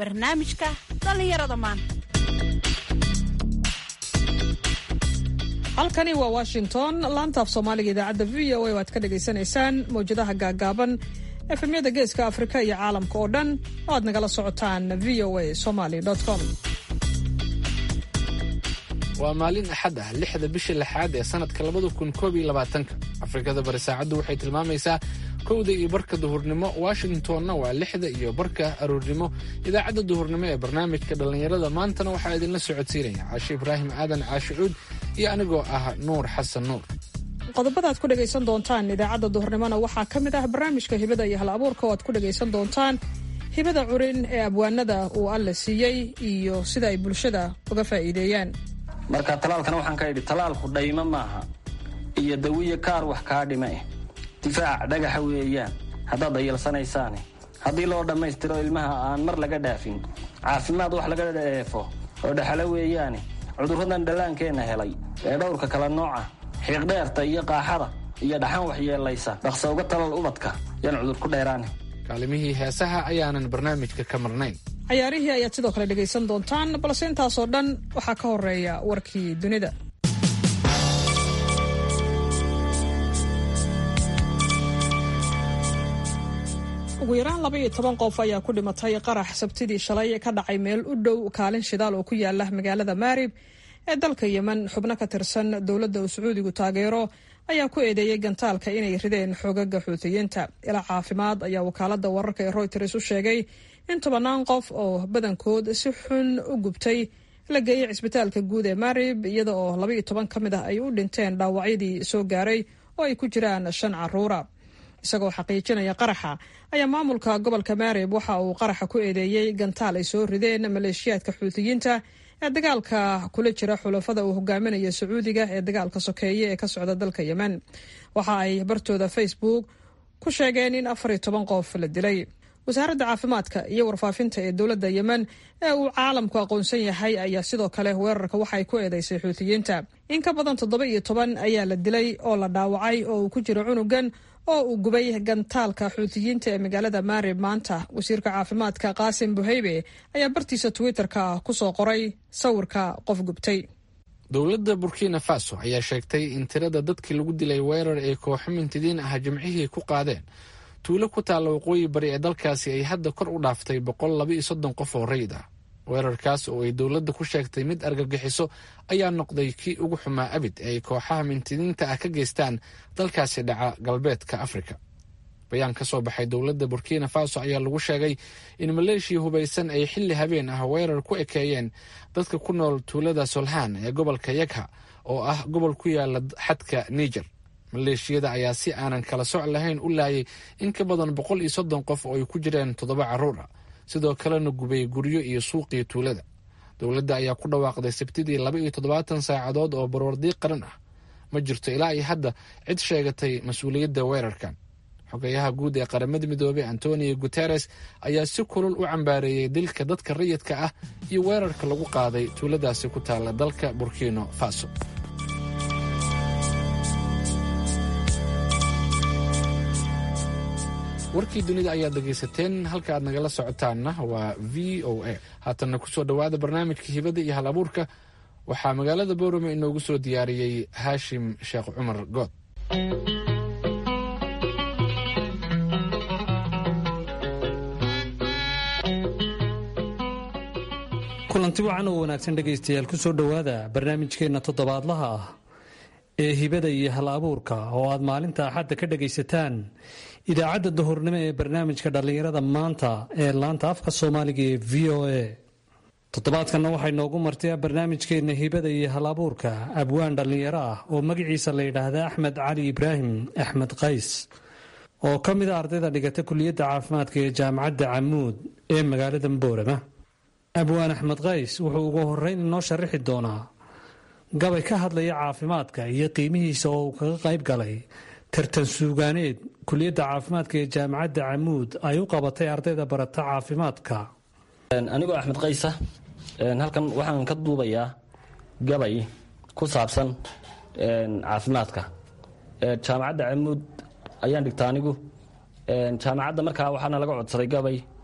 barnaamijka dhallinyarada maanta halkani waa washington laanta af soomaaliga idaacadda v o a waad ka dhagaysanaysaan mawjadaha gaagaaban efemyada geeska afrika iyo caalamka oo dhan oo aad nagala socotaan v o a somaly com waa maalin axad ah lixda bisha lixaad ee sannadka labada kun koob iyo labaatanka afrikada bari saacaddu waxay tilmaamaysaa kowda iyo barka duhurnimo washingtonna waa lixda iyo barka aroornimo idaacadda duhurnimo ee barnaamijka dhallinyarada maantana waxaa idinla socodsiinaya caashe ibraahim aadan caashe cuud iyo anigoo ah nuur xasan nuur qodobada aad ku dhegaysan doontaan idaacadda duhurnimona waxaa ka mid ah barnaamijka hibada iyo hal abuurka oo aad ku dhegaysan doontaan hibada curin ee abwaanada uu alle siiyey iyo sida ay bulshada uga faa'iideeyaan marka talaalkana waxaan ka idhi talaalku dhaymo maaha iyo dawiya kaar wax kaa dhima eh difaac dhagaxa weeyaan haddaad dayalsanaysaane haddii loo dhammaystiro ilmaha aan mar laga dhaafin caafimaad wax laga dheefo oo dhexalo weeyaane cudurradan dhallaankeenna helay ee dhowrka kala nooca xiiqdheerta iyo qaaxada iyo dhaxan waxyeellaysa dhaqsa uga talal ubadka yaan cudur ku dheeraane kaalimihii heesaha ayaanan barnaamijka ka marnayn cayaarihii ayaad sidoo kale dhegaysan doontaan balse intaasoo dhan waxaa ka horeeya warkii dunida ugu yaraan laba iyo toban qof ayaa ku dhimatay qarax sabtidii shalay ka dhacay meel u dhow kaalin shidaal oo ku yaala magaalada maarib ee dalka yemen xubno ka tirsan dowladda uu sacuudigu taageero ayaa ku eedeeyey gantaalka inay rideen xoogaga xuutiyiinta ilaa caafimaad ayaa wakaalada wararka ee royters u sheegay in tobannaan qof oo badankood si xun u gubtay la geeyey cisbitaalka guud ee marib iyada oo laba iyo toban ka mid ah ay u dhinteen dhaawacyadii soo gaaray oo ay ku jiraan shan caruura isagoo xaqiijinaya qaraxa ayaa maamulka gobolka marib waxa uu qaraxa ku eedeeyey gantaal ay soo rideen maleeshiyaadka xuutiyiinta ee dagaalka kula jira xulafada uu hogaaminaya sacuudiga ee dagaalka sokeeye ee ka socda dalka yemen waxa ay bartooda facebook ku sheegeen in afar iyo toban qof la dilay wasaaradda caafimaadka iyo warfaafinta ee dowladda yemen ee uu caalamku aqoonsan yahay ayaa sidoo kale weerarka waxa ay ku eedeysay xuutiyiinta in ka badan toddoba iyo toban ayaa la dilay oo la dhaawacay oo uu ku jiro cunugan oo uu gubay gantaalka xuutiyiinta ee magaalada maarib maanta wasiirka caafimaadka qaasim buheybe ayaa bartiisa twitter-ka kusoo qoray sawirka qof gubtay dowladda burkina faso ayaa sheegtay in tirada dadkii lagu dilay weerar ay kooxo mintidiin ah jimcihii ku qaadeen tuulo ku taalla waqooyi bari ee dalkaasi ay hadda kor u dhaaftay boqol laba iyo soddon qof oo rayid ah weerarkaas oo ay dowladda ku sheegtay mid argagixiso ayaa noqday kii ugu xumaa abid ee ay kooxaha mintidiinta ah ka geystaan dalkaasi dhaca galbeedka afrika bayaan ka soo baxay dowladda burkina faso ayaa lagu sheegay in maleeshiya hubaysan ay xilli habeen ah weerar ku ekeeyeen dadka ku nool tuulada solhaan ee gobolka yagha oo ah gobol ku yaala xadka niger maleeshiyada ayaa si aanan kala soc lahayn u laayay in ka badan boqol iyo soddon qof oo ay ku jireen toddoba carruur ah sidoo kalena gubay guryo iyo suuqii tuulada dowladda ayaa ku dhawaaqday sabtidii laba iyo toddobaatan saacadood oo barwardiiq qaran ah ma jirto ilaa iyo hadda cid sheegatay mas-uuliyadda weerarkan xogeyaha guud ee qaramada midoobey antonio guteres ayaa si kulul u cambaareeyey dilka dadka rayidka ah iyo weerarka lagu qaaday tuuladaasi ku taalla dalka burkino faso warkii dunida ayaad dhegaysateen halka aad nagala socotaanna waa v o a haatanna kusoo dhowaada barnaamijka hibada iyo hal abuurka waxaa magaalada boorame inoogu soo diyaariyey haashim sheekh cumar good kulanti wacan oo wanaagsan dhegaystayaal kusoo dhowaada barnaamijkeenna toddobaadlaha ah ee hibada iyo hal abuurka oo aad maalinta axadda ka dhagaysataan idaacadda duhurnimo ee barnaamijka dhallinyarada maanta ee laanta afka soomaaliga ee v o a toddobaadkanna waxay noogu martay barnaamijkeenna hibada iyo hal abuurka abwaan dhallinyaro ah oo magaciisa la yidhaahda axmed cali ibraahim axmed qays oo ka mid a ardayda dhigata kuliyadda caafimaadka ee jaamacadda camuud ee magaalada boorama abwaan axmed qays wuxuu ugu horeyn inoo sharaxi doonaa gabay ka hadlaya caafimaadka iyo qiimihiisa oo uu kaga qayb galay tartan suugaaneed kuliyadda caafimaadka ee jaamacadda camuud ay u qabatay ardayda barata caafimaadka anigoo axmed qaysa halkan waxaan ka duubayaa gabay ku saabsan caafimaadka jaamacadda camuud ayaan dhigta anigu jaamacadda markaa waxaana laga codsaday gabay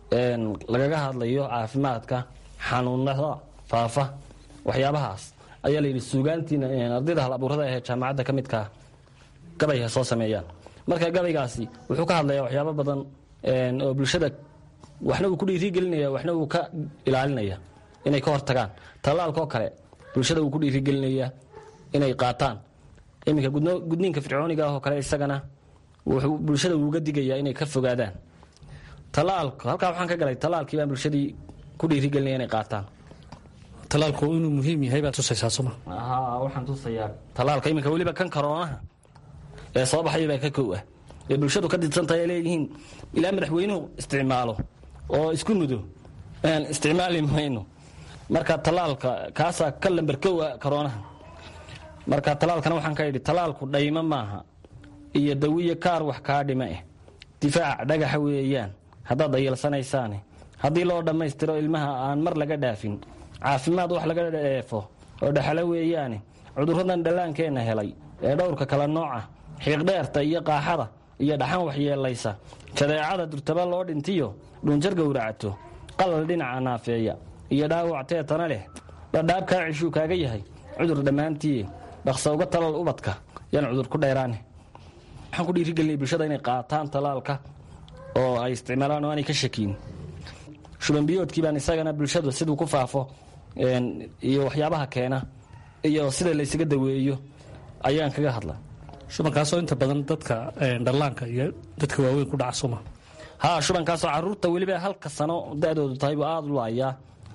lagaga hadlayo caafimaadka xanuunada faafa waxyaabahaas ayaa layidhi suugaantiina ardayda hal abuurada ahee jaamacadda ka midkaa gabay ha soo sameeyaan marka gabaygaasi wuxuu ka hadlayaa waxyaabo badan oo bulshada waxna uu ku dhiirigelinaya waxna uu ka ilaalinaya inay ka hortagaan tallaalkaoo kale bulshada uu ku dhiirigelinaya inay qaataan iminka gudniinka fircooniga ah oo kale isagana wuxuu bulshada uuga digayaa inay ka fogaadaan talaalka halkaa waxaan ka galay talaalkii baan bulshadii ku dhiirigelinaya inay qaataan talaalku inuu muhiim yahay baad tusaysaa soma haa waxaan tusayaa talaalka iminka weliba kan karoonaha ee soo baxaya baa ka kow ah ee bulshadu ka didsantahay ay leeyihiin ilaa madaxweynuhu isticmaalo oo isku mudo isticmaali mayno marka talaalka kaasaa ka lamber kow ah karoonaha marka talaalkana waxaan ka idhi talaalku dhaymo maaha iyo dawiyo kaar wax kaa dhima eh difaac dhagaxa weeyaan haddaad dayalsanaysaane haddii loo dhammaystiro ilmaha aan mar laga dhaafin caafimaad wax laga dheefo oo dhexalo weeyaane cudurradan dhallaankeenna helay ee dhowrka kala nooca xiiqdheerta iyo qaaxada iyo dhaxan waxyeelaysa jadeecada durtaba loo dhintiyo dhunjar gowracato qalal dhinaca naafeeya iyo dhaawac teetana leh dhadhaab kaa cishuu kaaga yahay cudur dhammaantiiye dhaqsa uga talal ubadka yaan cudur ku dheeraane waxaan ku dhiirigelinay bulshada inay qaataan talaalka oo ay isticmaalaan oo aanay ka shakiin shubanbiyoodkii baan isagana bulshadu siduu ku faafo iyo waxyaabaha keena iyo sida laysaga daweeyo ayaan kaga hadla shubankaasoo inta badan dadka dhallaanka iyo dadka waaweyn ku dhaca suma haa shubankaasoo caruurta weliba halka sano da-doodu tahay buu aada u laayaa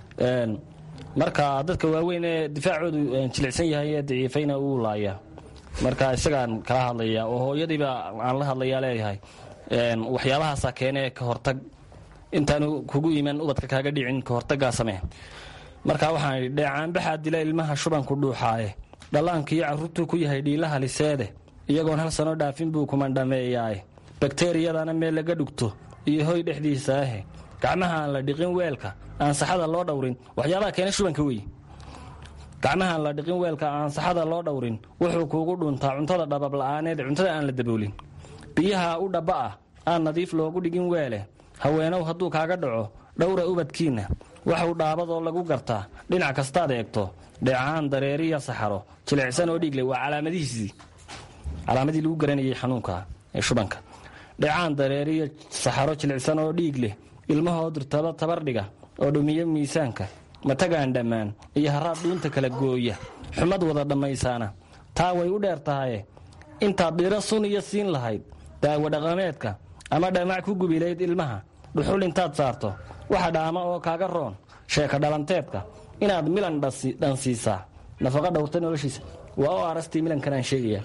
marka dadka waaweyn ee difaacoodu jilicsan yahay ee daciifayna uu laayaa marka isagaan kala hadlaya oo hooyadiiba aan la hadlayaa leeyahay waxyaabahaasaa keene ka hortag intaanu kugu iman ubadka kaaga dhicin ka hortagaa samee marka waxaan idhi dheecaanbaxaa dila ilmaha shubanku dhuuxaaye dhallaankiiyo carruurtuu ku yahay dhiilaha liseede iyagoon hal sano dhaafin buu kumandhameeyaaye bakteriyadana meel laga dhugto iyo hoy dhexdiisa ahe gacmaha aan la dhiqin weelka aan saxada loo dhowrin waxyaabaha keena shubanka wey gacmaha aan la dhiqin weelka aan saxada loo dhowrin wuxuu kuugu dhuntaa cuntada dhababla'aaneed cuntada aan la daboolin biyaha u dhabba ah aan nadiif loogu dhigin weele haweenow hadduu kaaga dhaco dhowra ubadkiinna waxuu dhaabadoo lagu gartaa dhinac kastaad eegto dheecaan dareeriya saxaro jilicsan oo dhiigle waa calaamadihiisii calaamadii lagu garanayay xanuunka ee shubanka dheecaan dareeriya saxaro jilicsan oo dhiig leh ilmahoo dirtaba tabardhiga oo dhumiyo miisaanka matagaan dhammaan iyo haraad dhuunta kala gooya xumad wada dhammaysaana taa way u dheer tahaye intaad dhiro sun iyo siin lahayd daawo dhaqameedka ama dhamac ku gubilayd ilmaha dhuxul intaad saarto waxa dhaama oo kaaga roon sheeka dhalanteedka inaad milan dhansiisaa nafaqa dhowrta noloshiisa waa oo arastii milankanaan sheegaya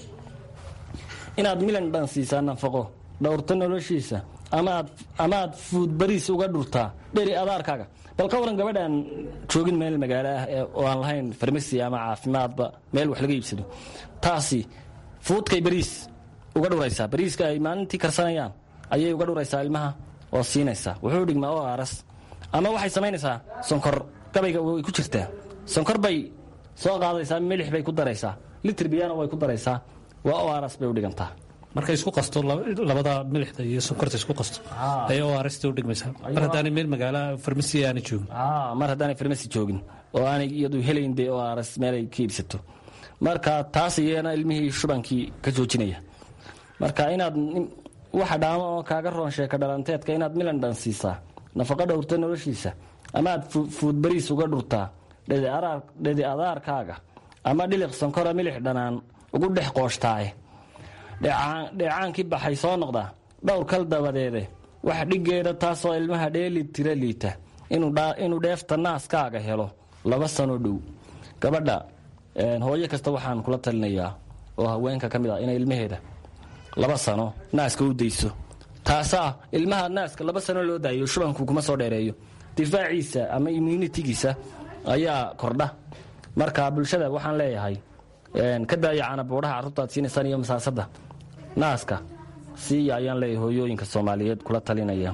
inaad milan dhansiisaa nafaqo dhowrta noloshiisa amaad fuud bariis uga dhurtaa dheri adaarkaaga bal ka waran gabadhaan joogin meel magaalo ah oo aan lahayn farmasi ama caafimaadba meel wax laga iibsado taasi fuudkay bariis uga dhuraysaa bariiska ay maalintii karsanayaan ayay uga dhuraysaa ilmaha oo siinaysaa wuxuu dhigmaa oo aras ama waxay samaynaysaa sonkor gabayga way ku jirtaa sonkor bay soo qaadaysaa milix bay ku daraysaa litir biyana way ku daraysaa waa oo aras bay u dhigantaa markay isku qasto labada milixda iyo sonkorta isku qasto ayay oo arasta u dhigmaysaa mar haddaanay meel magaala farmasi aanay joogin mar haddaanay farmasi joogin oo aanay iyadu helayn dee oo aras meelay ka iibsato marka taas iyana ilmihii shubankii ka joojinaya marka inaad waxa dhaamo oo kaaga roon sheeka dhalanteedka inaad milan dhansiisaa nafaqa dhowrta noloshiisa amaad fuud bariis uga dhurtaa dhedi adaarkaaga ama dhiliq sankora milix dhanaan ugu dhex qooshhtaaye dheecaankii baxay soo noqdaa dhowr kal dabadeede wax dhiggeeda taasoo ilmaha dheeli tira liita inuu dheefta naaskaaga helo laba sano dhow gabadha hooyo kasta waxaan kula talinayaa oo haweenka ka mid ah inay ilmaheeda laba sano naaska u dayso taasaa ilmaha naaska laba sano loo daayo shubanku kuma soo dheereeyo difaaciisa ama immunitigiisa ayaa kordha marka bulshada waxaan leeyahay ka daaya canabuudhaha carruurtaad siinaysaan iyo masaasada naaska siiya ayaan leeyahay hooyooyinka soomaaliyeed kula talinaya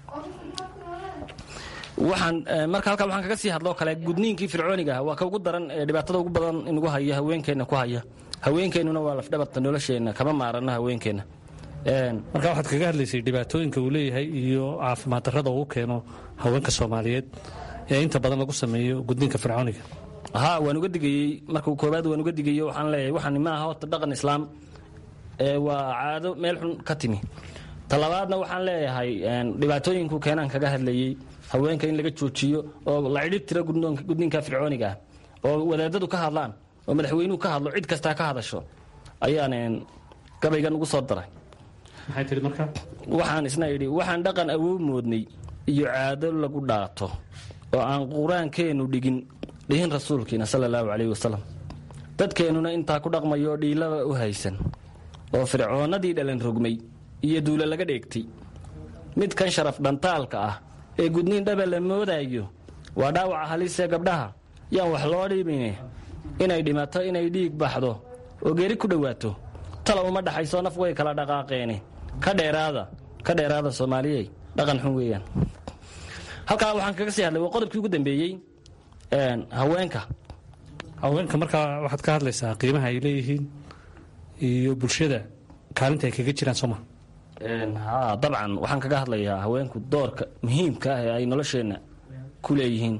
waxaan marka halkaa waxaan kaga sii hadloo kale gudniinkii fircooniga ah waa ka ugu daran ee dhibaatada ugu badan inugu haya haweenkeenna ku haya haweenkeennuna waa lafdhabarta nolosheenna kama maaranno haweenkeenna marka waxaad kaga hadlaysay dhibaatooyinka uu leeyahay iyo caafimaad darrada uu keeno haweenka soomaaliyeed ee inta badan lagu sameeyo gudniinka fircooniga ha waan uga digayey marka koobaad waan uga digayo waxaan leeyahay waxani ma aha horta dhaqan islaam ee waa caado meel xun ka timi talabaadna waxaan leeyahay dhibaatooyinku keenaan kaga hadlayey haweenka in laga joojiyo oo la cidhib tiro gudniinka fircooniga ah oo wadaadadu ka hadlaan oo madaxweynuhu ka hadlo cid kastaa ka hadasho ayaan gabaygan ugu soo daray maxay tihi marka waxaan isna idhi waxaan dhaqan awow moodnay iyo caado lagu dhaato oo aan qur-aankeennu dhigin dhihin rasuulkiina sala allahu calayhi wasalam dadkeennuna intaa ku dhaqmayo dhiilaba u haysan oo fircoonnadii dhalan rogmay iyo duula laga dheegtay midkan sharaf dhantaalka ah ee gudniin dhaba la moodaayo waa dhaawaca halisee gabdhaha yaan wax loo dhibine inay dhimato inay dhiig baxdo oo geeri ku dhowaato tala uma dhaxayso naf way kala dhaqaaqeene ka dheeraada ka dheeraada soomaaliyey dhaqan xun weeyaan halkaa waxaan kaga sii hadlay waa qodobkii ugu dambeeyey haweenka haweenka markaa waxaad ka hadlaysaa qiimaha ay leeyihiin iyo bulshada kaalinta ay kaga jiraan sooma ha dabcan waxaan kaga hadlayaa haweenku doorka muhiimka ah ee ay nolosheenna ku leeyihiin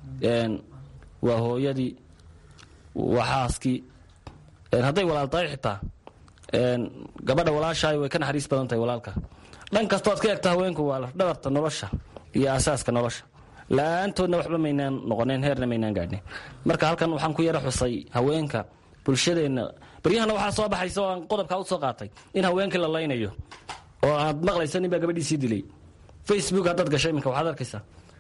waa hooyadii waa xaaskii hadday walaal tahay xitaa gabadha walaashaay way ka naxariis badan tahay walaalka dhan kastoo ad ka egta haweenku waa lafdhabarta nolosha iyo asaaska nolosha la-aantoodna waxba maynaan noqoneen heerna maynaan gaadhnen marka halkan waxaan ku yara xusay haweenka bulshadeenna baryahana waxaa soo baxaysa oo aan qodobkaa u soo qaatay in haweenkii la laynayo oo aad maqlaysa ninbaa gabadhiisii dilay facebook haddaad gashay iminka waxaad arkaysaa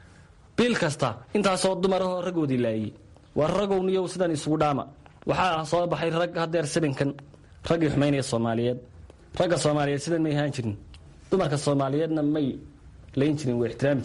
bil kasta intaasoo dumarahoo raggoodii laayey waa ragowniyow sidan isugu dhaama waxaa soo baxay rag hadeer sabinkan raggii xumaynaya soomaaliyeed ragga soomaaliyeed sidan may ahaan jirin dumarka soomaaliyeedna may layn jirin way ixtiraami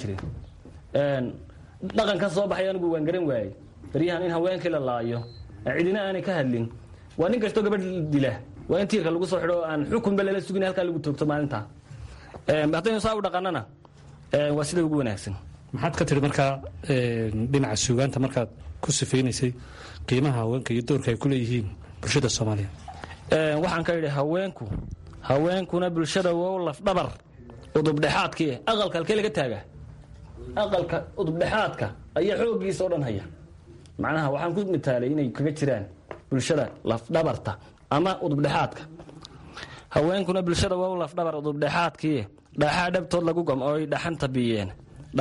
jireen dhaqankan soo baxay anigu waan garan waayey baryahan in haweenkii la laayo cidina aanay ka hadlin waa nin kastoo gabadh dila waa in tiirka lagu soo xidho oo aan xukunba lala sugin halkaa lagu toogto maalintaa haddaynu saa u dhaqanana waa sida ugu wanaagsan maxaad ka tihi markaa dhinaca suugaanta markaad ku sifaynaysay qiimaha haweenka iyo doorka ay ku leeyihiin bulshada soomaaliya waxaan ka idhi haweenku haweenkuna bulshada wow lafdhabar udubdhexaadkii aqalka halkee laga taagaa aqalka udubdhexaadka ayaa xooggiisa oo dhan haya macnaha waxaan ku mitaalay inay kaga jiraan bulshada lafdhabarta ama udubdhexaadka haweenkuna bulshada wow lafdhabar udubdhexaadkii dhaaxaa dhabtood lagu gam oo ay dhaxanta biyeen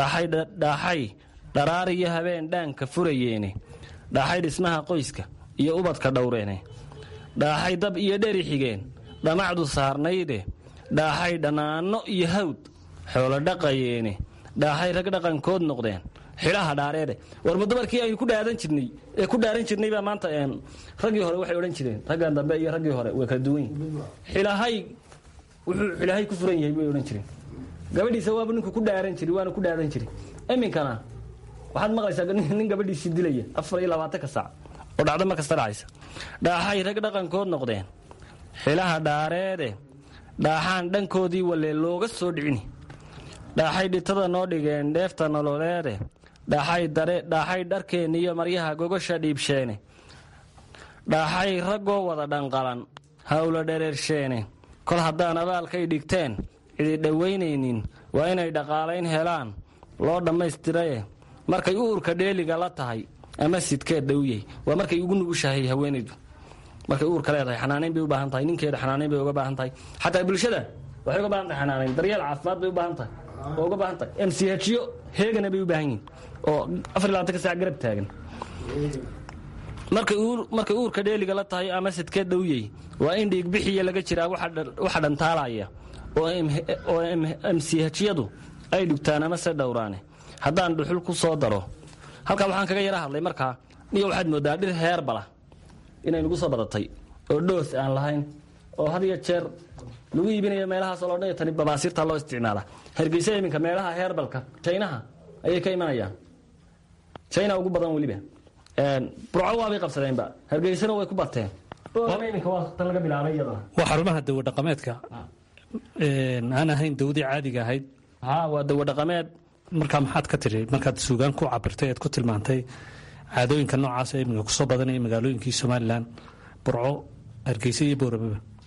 dhaaxay dharaar iyo habeen dhaanka furayeene dhaaxay dhismaha qoyska iyo ubadka dhowreene dhaaxay dab iyo dheri xigeen dhamacdu saarnayde dhaaxay dhanaanno iyo hawd xoolo dhaqayeene dhaaxay rag dhaqankood noqdeen xidhaha dhaareede warma dumarkii aynu ku dhaadan jirnay ee ku dhaaran jirnay baa maanta raggii hore waxay odhan jireen raggan dambe iyo raggii hore way kala duwan yihin xilahay wuxuu xilahay ku furan yahay bay odhan jireen gabadhiisa waaba ninku ku dhaaran jiri waana ku dhaadan jiri iminkana waxaad maqlaysaa nin gabadhiisii dilaya afar iyo labaatanka saac oo dhacdo ma kasta dhacaysa dhaaxay rag dhaqankood noqdeen xilaha dhaareede dhaaxaan dhankoodii walee looga soo dhicini dhaaxay dhitada noo dhigeen dheefta nololeede dhaaxay dharkeenni iyo maryaha gogosha dhiibsheene dhaaxay raggoo wada dhanqalan hawla dhereersheene kol haddaan abaalkay dhigteen cidi dhowaynaynin waa inay dhaqaalayn helaan loo dhammaystiraye markay uurka dheeliga la tahay ama sidkeed dhowyey waa markay ugu nugushahay haweenaydu markay uurka leedahay xanaanayn bay u baahan tahay ninkeeda xanaanayn bay uga baahan tahay xataa bulshada waxay uga baahan tahay xanaanayn daryeel caafimaad bay u baahan tahay oo uga baahan tahay m c hyo heegana bay u baahan yihin oo afar labaatanka sac garab taagan markay uurka dheeliga la tahay ama sidkeed dhowyey waa in dhiigbixiya laga jiraa waxa dhantaalaya oo mchiyadu ay dhugtaan ama se dhowraane haddaan dhuxul ku soo daro halkaa waxaan kaga yara hadlay markaa niyo waxaad moodaa dhir heerbala inay nagu soo badatay oo dhoos aan lahayn oo had iyo jeer lagu iibinayo meelahaasoo loo dhan tani babaasiirta loo isticmaala hargeysa iminka meelaha heerbalka jaynaha ayay ka imanayaan jayna ugu badan weliba burco waabay qabsadeenba hargeysana way ku bateen iminka waa tan laga bilaabay iyadana waa xarumaha dawo dhaqameedka aan ahayn dawdii caadiga ahayd ha waa dawo dhaqameed markaa maxaad ka tiri markaad suugaan ku cabirtay ead ku tilmaantay caadooyinka noocaas ee iminka kusoo badanaya magaalooyinkii somalilan burco hargeysa iyo booramaba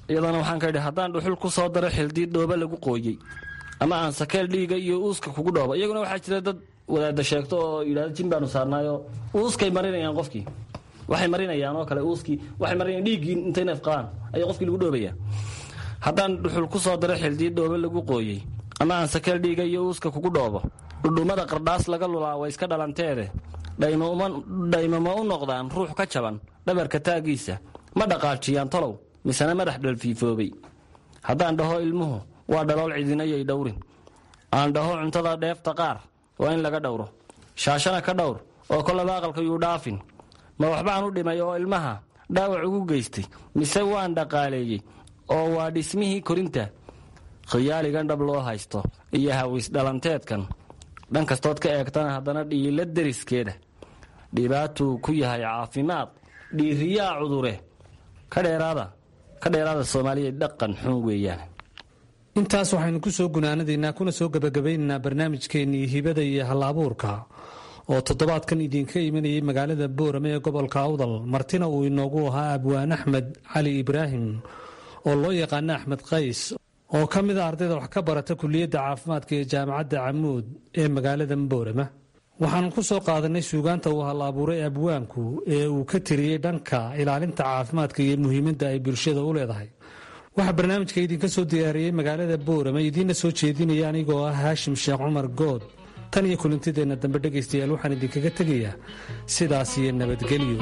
iyadana waxaan ka idhi haddaan dhuxul ku soo daro xildiid dhooba lagu qooyey ama aan sakeel dhiiga iyo uuska kugu dhooba iyaguna waxaa jira dad wadaada sheegto oo yidhahdo jin baanu saarnaayo uuskay marinayaan qofkii waxay marinayaan oo kale uuskii waxay marinayaan dhiiggii intay neef qabaan ayaa qofkii lagu dhoobaya haddaan dhuxul ku soo daro xildiid dhooba lagu qooyey ama aan sakeel dhiiga iyo uuska kugu dhoobo dhudhummada qardhaas laga lulaa way iska dhalanteede dhaymo ma u noqdaan ruux ka jaban dhabarka taagiisa ma dhaqaajiyaan tolow misena madax dhalfiifoobay haddaan dhaho ilmuhu waa dhalool cidinayay dhowrin aan dhaho cuntada dheefta qaar waa in laga dhowro shaashana ka dhowr oo kolaba aqalka yuu dhaafin ma waxbaan u dhimay oo ilmaha dhaawac ugu geystay mise waan dhaqaaleeyey oo waa dhismihii korinta khiyaaligan dhab loo haysto iyo hawis dhalanteedkan dhan kastood ka eegtana haddana dhiila deriskeeda dhibaatuu ku yahay caafimaad dhiiriyaa cudure ka dheeraada ka dheeraada soomaaliya dhaqan xun weeyaan intaas waxaynu ku soo gunaanadaynaa kuna soo gebagabaynaynaa barnaamijkeennii hibada iyo hal-abuurka oo toddobaadkan idinka imanayay magaalada boorame ee gobolka awdal martina uu inoogu ahaa abwaan axmed cali ibraahim oo loo yaqaano axmed qays oo ka mid a ardayda wax ka barata kuliyadda caafimaadka ee jaamacadda camuud ee magaalada boorama waxaanu ku soo qaadanay suugaanta uu hal abuuray abwaanku ee uu ka tiriyey dhanka ilaalinta caafimaadka iyo muhiimadda ay bulshada u leedahay waxaa barnaamijka idinka soo diyaariyey magaalada boorama idiinna soo jeedinaya anigoo ah haashim sheekh cumar good tan iyo kulintideenna dambe dhegaystayaal waxaan idinkaga tegayaa sidaas iyo nabadgelyo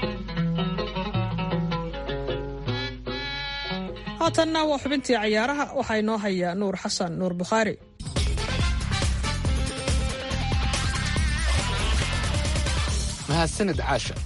haatanna waa xubintii cayaaraha waxaa inoo haya nuur xasan nuur bukhaari mahadsanid caasha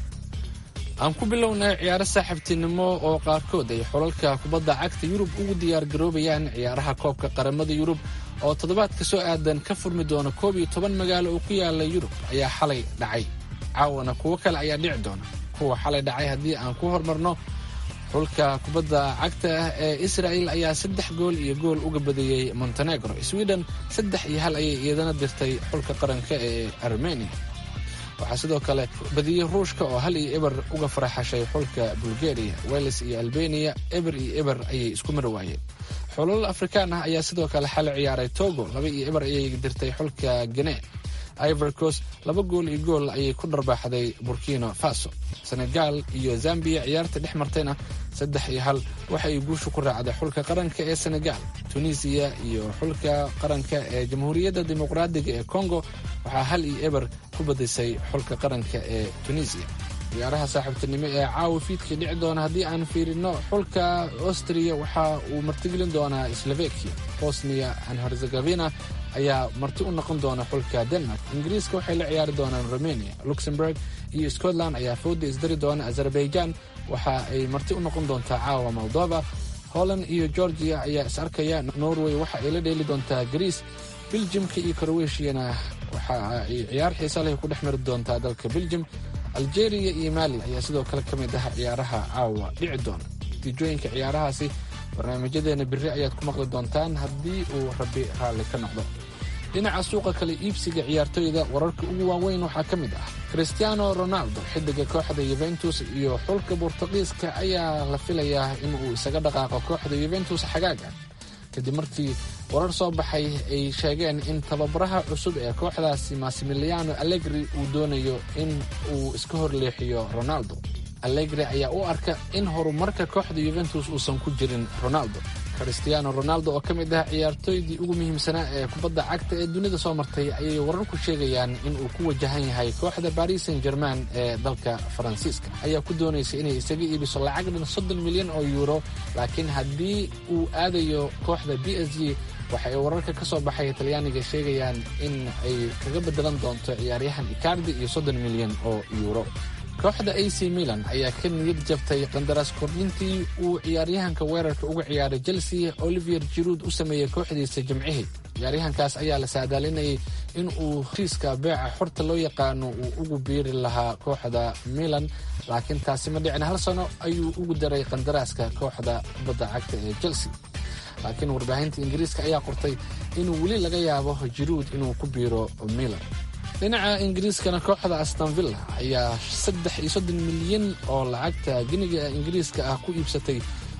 aan ku bilownay ciyaaro saaxiibtinimo oo qaarkood ay xolalka kubadda cagta yurub ugu diyaargaroobayaan ciyaaraha koobka qaramada yurub oo toddobaadka soo aadan ka furmi doona koob iyo toban magaalo oo ku yaala yurub ayaa xalay dhacay caawana kuwo kale ayaa dhici doona kuwa xalay dhacay haddii aan ku hormarno xulka kubadda cagta ah ee israa'il ayaa saddex gool iyo gool uga badiyey montenegro sweden saddex iyo hal ayay iyadana dirtay xulka qaranka ee armenia waxaa sidoo kale badiyey ruushka oo hal iyo eber uga faraxashay xulka bulgaria weles iyo albania eber iyo eber ayay isku mar waayeen xulal afrikaan ah ayaa sidoo kale xalay ciyaaray togo laba iyo eber ayay dirtay xulka gane ivor coast laba gool iyo gool ayay ku dharbaaxday burkina faso senegal iyo zambia ciyaarta dhex martayna saddex iyo hal waxa ay guusha ku raacday xulka qaranka ee senegal tunisiya iyo xulka qaranka ee jamhuuriyadda dimuqraadiga ee congo waxaa hal iyo eber ku badisay xulka qaranka ee tunisiya ciyaaraha saaxiibtinimo ee caawa fiidkii dhici doona haddii aan fiirino xulka austria waxa uu martigelin doonaa slovakia bosnia and herzegavina ayaa marti u noqon doona xulka denmark ingiriiska waxay la ciyaari doonaan romania luxemburg iyo scotland ayaa fooda isdari doona azerbaijan waxa ay marti u noqon doontaa caawa moldova holland iyo georgia ayaa is arkaya norway waxa ay la dheeli doontaa greece beljimka iyo crowetiana waxa ay ciyaar xiisa leh ku dhex mari doontaa dalka beljim algeria iyo mali ayaa sidoo kale ka mid ah ciyaaraha caawa dhici doona natiijooyinka ciyaarahaasi barnaamijyadeena biri ayaad ku maqli doontaan haddii uu rabbi raalli ka noqdo dhinaca suuqa kale iibsiga ciyaartoyda wararka ugu waaweyn waxaa ka mid ah christiano ronaldo xidiga kooxda yuventus iyo xulka bortuqiiska ayaa la filayaa in uu isaga dhaqaaqo kooxda yuventus xagaaga kadib markii warar soo baxay ay sheegeen in tababaraha cusub ee kooxdaasi massimiliano allegri uu doonayo in uu iska horleexiyo ronaldo allegri ayaa u arka in horumarka kooxda yuventus uusan ku jirin ronaldo christiano ronaldo oo ka mid ah ciyaartooydii ugu muhiimsanaa ee kubadda cagta ee dunida soo martay ayay wararku sheegayaan in uu ku wajahan yahay kooxda baris saint german ee dalka faransiiska ayaa ku doonaysa inay isaga iibiso lacag dhan soddon milyan oo yuuro laakiin haddii uu aadayo kooxda b s g waxa ay wararka ka soo baxay talyaaniga sheegayaan in ay kaga bedelan doonto ciyaaryahan icardi iyo soddon milyan oo yuuro kooxda a c milan ayaa ka niyad jabtay qandaraas kordhintii uu ciyaaryahanka weerarka uga ciyaaray chelsea olivier jiruud u sameeyey kooxdiisa jimcihii ciyaaryahankaas ayaa la saadaalinayay in uu heshiiska beeca xorta loo yaqaano uu ugu biiri lahaa kooxda milan laakiin taasi ma dhicin hal sano ayuu ugu daray qandaraaska kooxda kubadda cagta ee chelsea laakiin warbaahinta ingiriiska ayaa qortay inuu weli laga yaabo jiruud inuu ku biiro milan dhinaca ingiriiskana kooxda astonvilla ayaa saddex iyo soddon milyan oo lacagta giniga ingiriiska ah ku iibsatay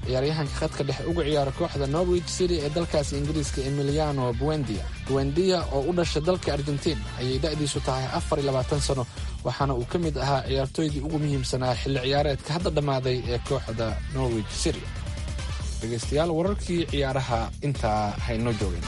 ciyaaryahanka khadka dhexe uga ciyaara kooxda norwich city ee dalkaasi ingiriiska emiliano buendia buendia oo u dhashay dalka argentiin ayay da'diisu tahay afar iyo labaatan sano waxaana uu ka mid ahaa ciyaartooydii ugu muhiimsanaa xilli ciyaareedka hadda dhammaaday ee kooxda norwich city dhegaystayaal wararkii ciyaaraha intaa haynoo joogeen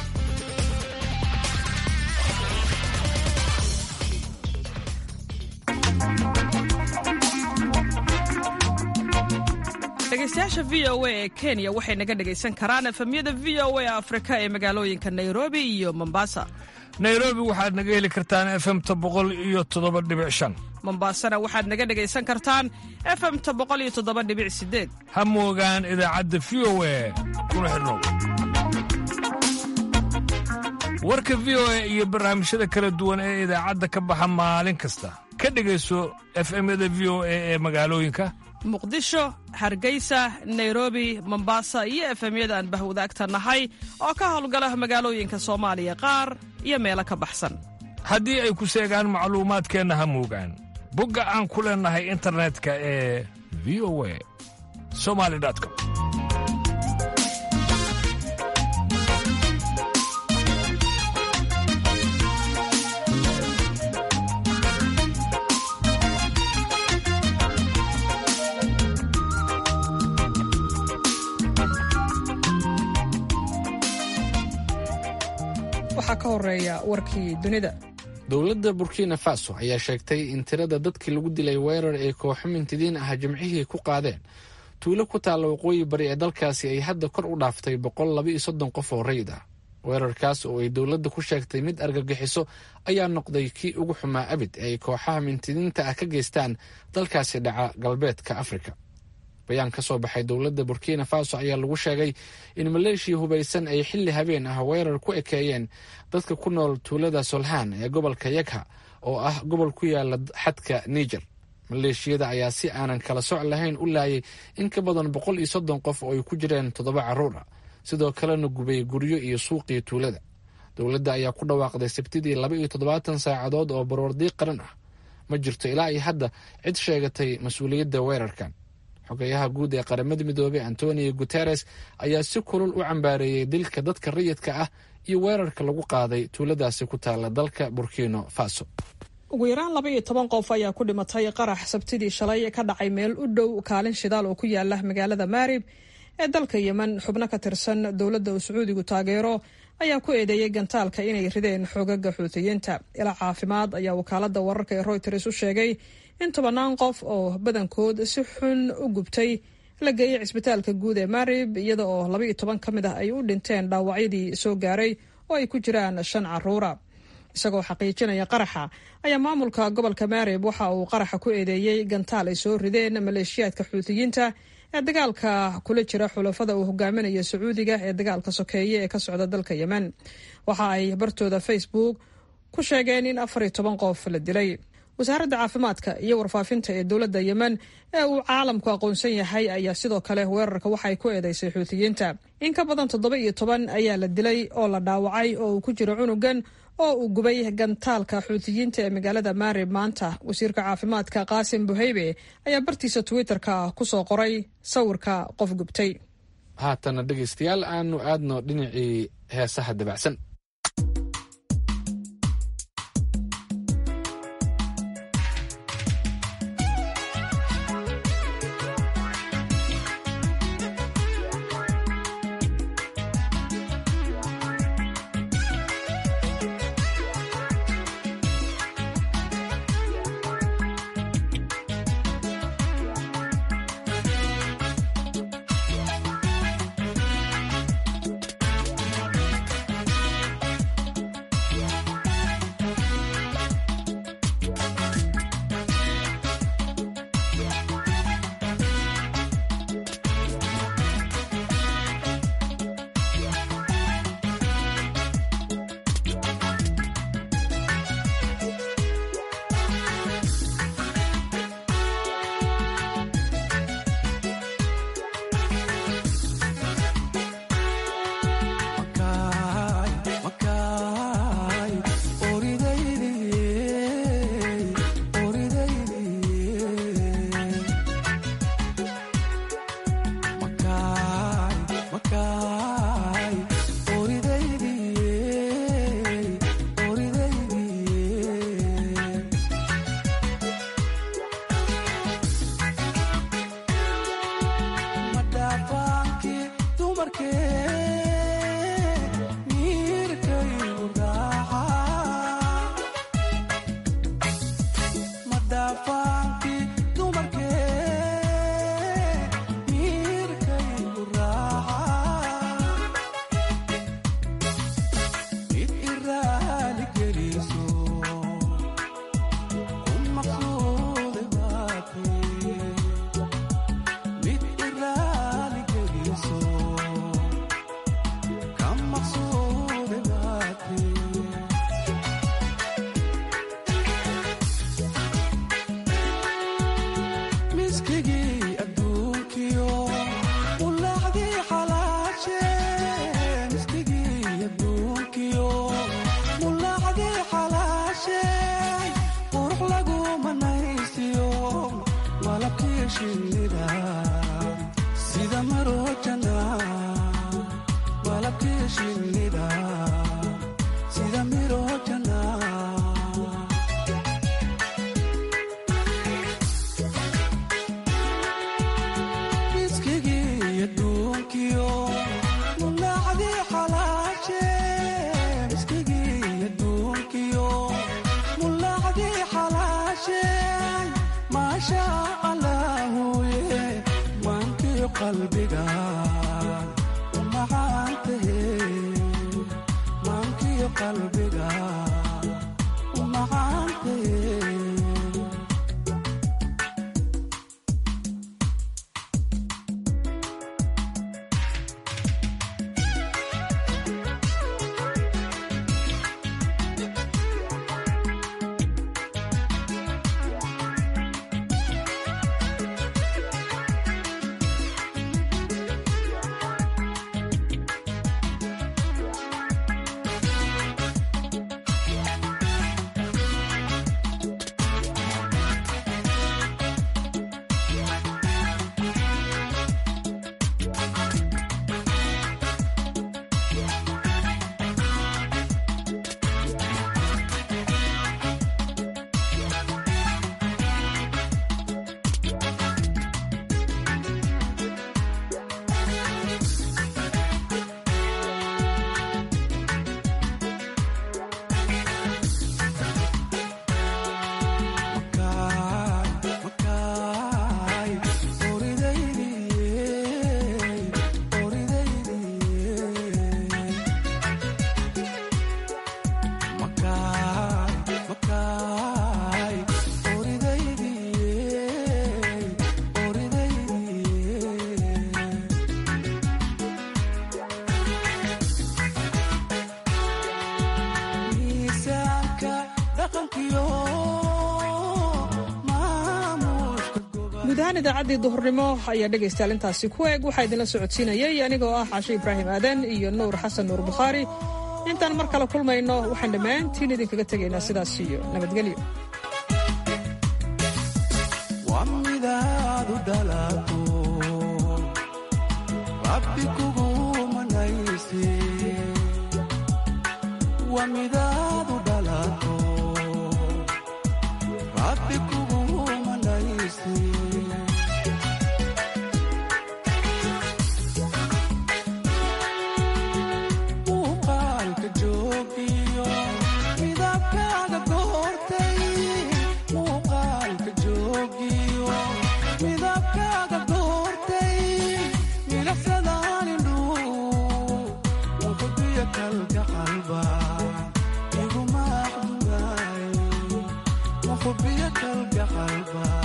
dhegaystayaasha v o a ee kenya waxay naga dhegaysan karaan efemyada v o a afrika ee magaalooyinka nairobi iyo mombasa nairobi waxaad naga heli kartaan efemta boqol iyo toddoba dhibic shan mombasana waxaad naga dhegaysan kartaan efemta boqol iyo toddoba dhibic sideed ha moogaan idaacadda v o a kuna xidhnow warka v o a iyo barnaamijyada kala duwan ee idaacadda ka baxa maalin kasta ka dhegayso efemyada v o a ee magaalooyinka muqdisho hargeysa nairobi mombasa iyo efemyada aan bahwadaagta nahay oo ka howlgala magaalooyinka soomaaliya qaar iyo meelo ka baxsan haddii ay ku seegaan macluumaadkeenna ha moogaan bogga aan ku leennahay internetka ee v o a somali com waxaa ka horeeya warkii dunida dowladda burkina faso ayaa sheegtay in tirada dadkii lagu dilay weerar ay kooxo mintidiin ah jimcihii ku qaadeen tuulo ku taalla waqooyi bari ee dalkaasi ay hadda kor u dhaaftay boqol laba iyo soddon qof oo rayid ah weerarkaas oo ay dowladda ku sheegtay mid argagixiso ayaa noqday kii ugu xumaa abid ee ay kooxaha mintidiinta ah ka geystaan dalkaasi dhaca galbeedka afrika bayaan ka soo baxay dowladda burkina faso ayaa lagu sheegay in maleeshiya hubaysan ay xilli habeen ah weerar ku ekeeyeen dadka ku nool tuulada solhaan ee gobolka yagha oo ah gobol ku yaala xadka niger maleeshiyada ayaa si aanan kala soc lahayn u laayay in ka badan boqol iyo soddon qof oo ay ku jireen toddoba carruur ah sidoo kalena gubay guryo iyo suuqii tuulada dowladda ayaa ku dhawaaqday sabtidii laba iyo toddobaatan saacadood oo baroordiiq qaran ah ma jirto ilaa iyo hadda cid sheegatay mas-uuliyadda weerarkan xogeyaha guud ee qaramada midoobey antonio guteres ayaa si kulul u cambaareeyey dilka dadka rayidka ah iyo weerarka lagu qaaday tuuladaasi ku taala dalka burkino faso ugu yaraan laba iyo toban qof ayaa ku dhimatay qarax sabtidii shalay ka dhacay meel u dhow kaalin shidaal oo ku yaala magaalada maarib ee dalka yemen xubno ka tirsan dowladda uu sacuudigu taageero ayaa ku eedeeyey gantaalka inay rideen xoogaga xuutiyiinta ilaa caafimaad ayaa wakaalada wararka ee royters u sheegay in tobannaan qof oo badankood si xun u gubtay la geeyey cisbitaalka guud ee marib iyada oo laba iyo toban ka mid ah ay u dhinteen dhaawacyadii soo gaaray oo ay ku jiraan shan caruura isagoo xaqiijinaya qaraxa ayaa maamulka gobolka marib waxa uu qaraxa ku eedeeyey gantaal ay soo rideen maleeshiyaadka xuutiyiinta ee dagaalka kula jira xulafada uu hogaaminayo sacuudiga ee dagaalka sokeeye ee ka socda dalka yemen waxa ay bartooda facebook ku sheegeen in afar iyo toban qof la dilay wasaaradda caafimaadka iyo warfaafinta ee dowladda yemen ee uu caalamku aqoonsan yahay ayaa sidoo kale weerarka waxay ku eedeysay xuutiyiinta in ka badan toddoba iyo toban ayaa la dilay oo la dhaawacay oo uu ku jiro cunugan oo uu gubay gantaalka xuutiyiinta ee magaalada maarib maanta wasiirka caafimaadka qaasim buheybe ayaa bartiisa twitter-ka ku soo qoray sawirka qof gubtay haatana dhegaystayaal aanu aadno dhinacii heesaha dabacsan guud ahaan idaacaddii duhurnimo ayaa dhegaystayaal intaasi ku eeg waxaa idinla socodsiinayay anigoo ah cashe ibraahim aadan iyo nuur xasan nuur bukhaari intaan mar kale kulmayno waxaan dhammaantiin idinkaga tegaynaa sidaas iyo nabadgelyo حبيك القلب